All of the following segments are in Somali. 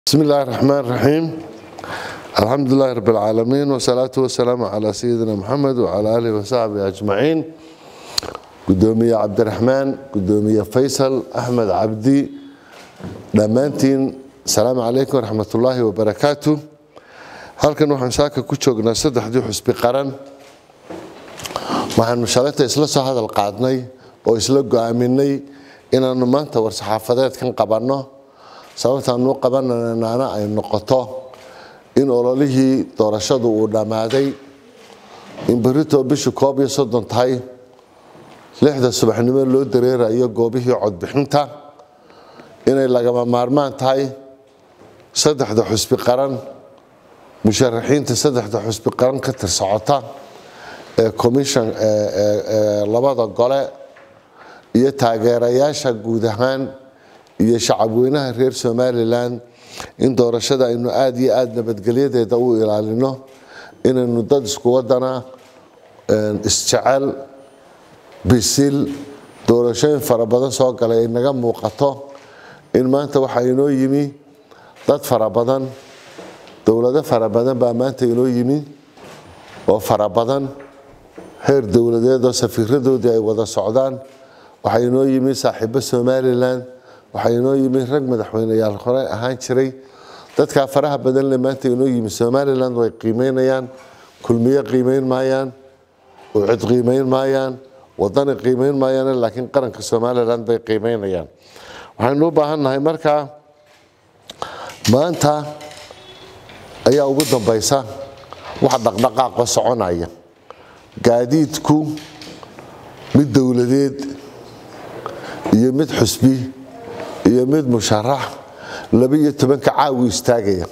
بسم الله الرحمن الرحيم الحمد لله رب العالمين والصلاة والسلام على سيدنا محمد وعلى آله وصحبه أجمعين قدومية عبد الرحمن قدومية فيصل أحمد عبدي dhammaantiin asalaamu calaykum waraxmat ullaahi wabarakaatu halkan waxaan saaka ku joognaa saddexdii xusbi qaran waxaanu shalayta isla soo hadal qaadnay oo isla go'aaminay inaannu maanta war-saxaafadeedkan qabanno sababtaanuu qabananaana ay noqoto in ololihii doorashadu uu dhammaaday in berritoo bishu koob iyo soddon tahay lixda subaxnimo loo dareerayo goobihii codbixinta inay lagama maarmaan tahay saddexda xusbi qaran musharaxiinta saddexda xusbi qaran ka tirsocota ee commission labada gole iyo taageerayaasha guud ahaan iyo shacabweynaha reer somalilan in doorashada aynu aada iyo aada nabadgelyadeeda u ilaalino inaynu dad isku wadana isjecel bisil doorashooyin fara badan soo galay ay naga muuqato in maanta waxaa inoo yimi dad fara badan dowlado fara badan baa maanta inoo yimi oo fara badan heer dowladeed oo safiiradoodii ay wada socdaan waxaa inoo yimi saaxiibo somalilan waxaa inoo yimi rag madaxweyneyaal hore ahaan jiray dadkaa faraha badan le maanta inoo yimi somalilan way qiimeynayaan kulmiye qiimeyn maayaan ucid qiimeyn maayaan wadani qiimeyn maayaan laakiin qaranka somalilan bay qiimeynayaan waxaynu u baahan nahay markaa maanta ayaa ugu dambaysa wax dhaqdhaqaaqa soconaya gaadiidku mid dowladeed iyo mid xusbi iyo mid musharax laba-iyo tobanka caawi istaagaya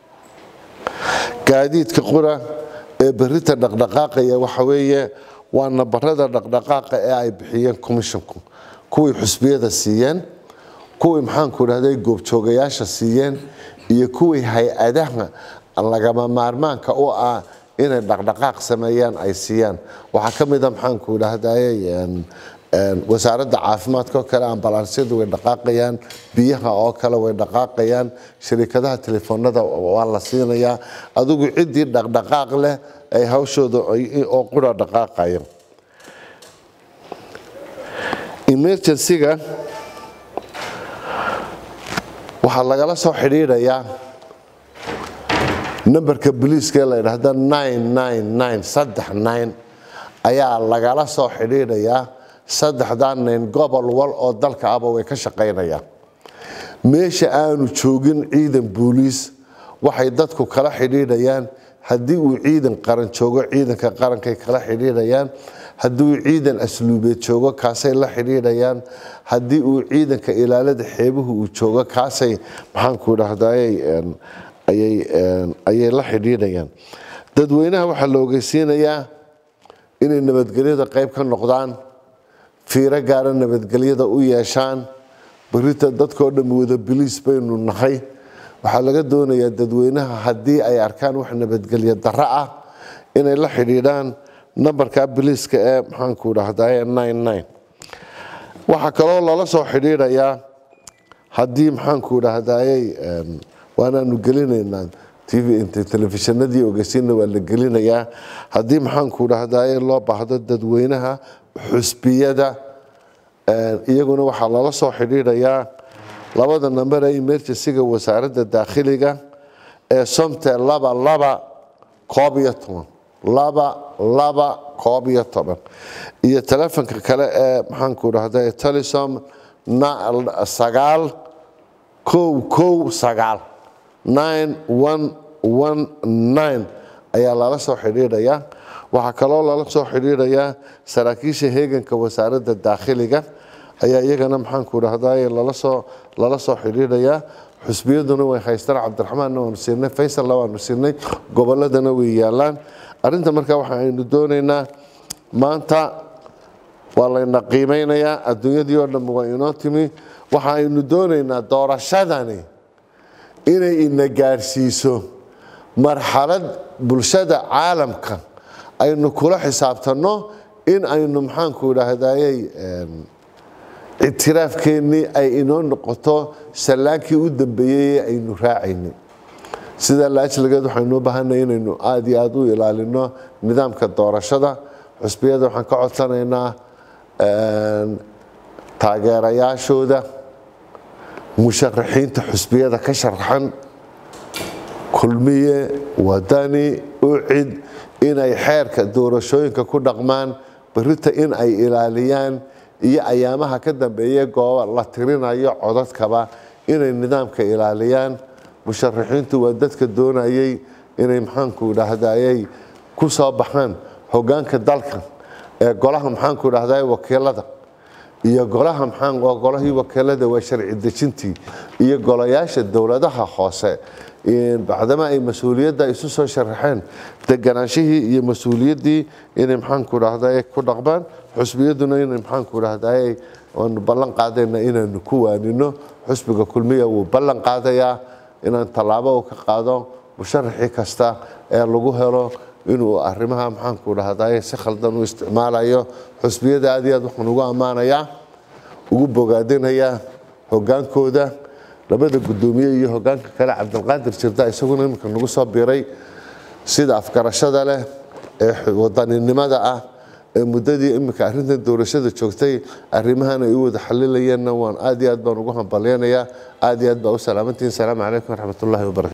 gaadiidka qura ee berita dhaqdhaqaaqaya waxa weeye waa nabarada dhaqdhaqaaqa ee ay bixiyeen commisshonku kuwii xusbiyada siiyeen kuwii maxaanku dhahday goobjoogayaasha siiyeen iyo kuwii hay-adaha lagama maarmaanka u ah inay dhaqdhaqaaq sameeyaan ay siiyaan waxaa ka mida maxaanku dhahday wasaaradda caafimaadka oo kale ambalaansiyadu way dhaqaaqayaan biyaha oo kale way dhaqaaqayaan shirikadaha telefoonada waa la siinayaa adigu ciddii dhaqdhaqaaq leh ay hawshooda oo qura dhaqaaqaya emergencyga waxaa lagala soo xidhiidhayaa nambarka boliiska ee la ydhaahda ayaa lagala soo xidhiidhayaa saddexdaa nayn gobol wal oo dalka aba way ka shaqaynayaan meesha aanu joogin ciidan booliis waxay dadku kala xidhiidhayaan haddii uu ciidan qaran joogo ciidanka qarankay kala xidhiidhayaan haddii uu ciidan asluubeed joogo kaasay la xidhiidhayaan haddii uu ciidanka ilaalada xeebuhu uu joogo kaasay maxaanku dhahday ayay la xidhiidhayaan dadweynaha waxaa la ogeysiinayaa inay nabadgelyada qayb ka noqdaan fiiro gaara nabadgelyada u yeeshaan berita dadkao dhan wada biliis baynu nahay waxaa laga doonayaa dadweynaha haddii ay arkaan wax nabadgelyo darro ah inay la xidhiidhaan nambarka biliiska ee maxaanku dhahday waxaa kaloo lala soo xidhiidhayaa haddii maxaanku dhahdayey waanaanu gelinaynaa telefishinadii ogeysiina waa la gelinayaa haddii maxaanku dhahdaye loo baahdo dadweynaha xusbiyada iyaguna waxaa lala soo xidhiidhayaa labada namber ee emergencyga wasaaradda daakhiliga ee somte laba laba koob iyo toban laba laba koob iyo toban iyo telefonka kale ee maxaanku dhahda telesom sagaal kow kow sagaal nine one one nine ayaa lala soo xidhiidhayaa waxaa kaloo lala soo xidhiidhayaa saraakiisha heeganka wasaaradda daakhiliga ayaa iyagana maxaanku dhahday lalasoo lala soo xidhiidhayaa xusbiyaduna way haystaan cabdiraxmaanna waanu siinay faysalna waanu siinay goboladana way yaalaan arrinta markaa waxa aynu doonaynaa maanta waa layna qiimeynayaa adduunyadii oo dhan waa inoo timi waxa aynu doonaynaa doorashadani inay ina gaadhsiiso marxalad bulshada caalamka aynu kula xisaabtanno in aynu maxaanku dhahday ictiraafkeennii ay inoo noqoto sallaankii u dambeeyey ee aynu raacaynay sidaa laajligeed waxaynu u baahanay inaynu aada iyo aada u ilaalino nidaamka doorashada xusbiyada waxaan ka codsanaynaa taageerayaashooda musharaxiinta xusbiyada ka sharaxan kulmiye wadani ucid inay xeerka doorashooyinka ku dhaqmaan berita in ay ilaaliyaan iyo ayaamaha ka dambeeye gooba la tirinayo codadkaba inay nidaamka ilaaliyaan musharaxiintu waa dadka doonayay inay maxaanku idhaahdayay ku soo baxaan hogaanka dalka ee golaha maxaanku idhahday wakiilada iyo golaha maxaan golahii wakiilada waa sharci dejintii iyo golayaasha dowladaha hoose bacdama ay mas-uuliyadda isu soo sharaxeen deganaanshihii iyo mas-uuliyaddii inay maxaanku idhahday ku dhaqmaan xusbiyaduna inay maxaanku idhahday waanu ballan qaadayna inaanu ku waanino xusbiga kulmiya wuu ballan qaadayaa inaan tallaabo uu ka qaado musharaxii kasta ee lagu helo inuu arrimaha maxaanku dhahday si khaldan u isticmaalayo xusbiyada aad iyo aad waxaan ugu ammaanayaa ugu bogaadinayaa hogaankooda labada guddoomiye iyo hogaanka kale cabdilqaadir jirda isaguna iminka nagu soo biray sida afgarashada leh ee wadaninimada ah ee muddadii iminka arrintan doorashada joogtay arrimahan ay u wada xalilayeenna waan aad iyo aad baan ugu hambalyanayaa aad iyo aad baa u salaamantihin salaamu calaykum waraxmatullahi wabarakatu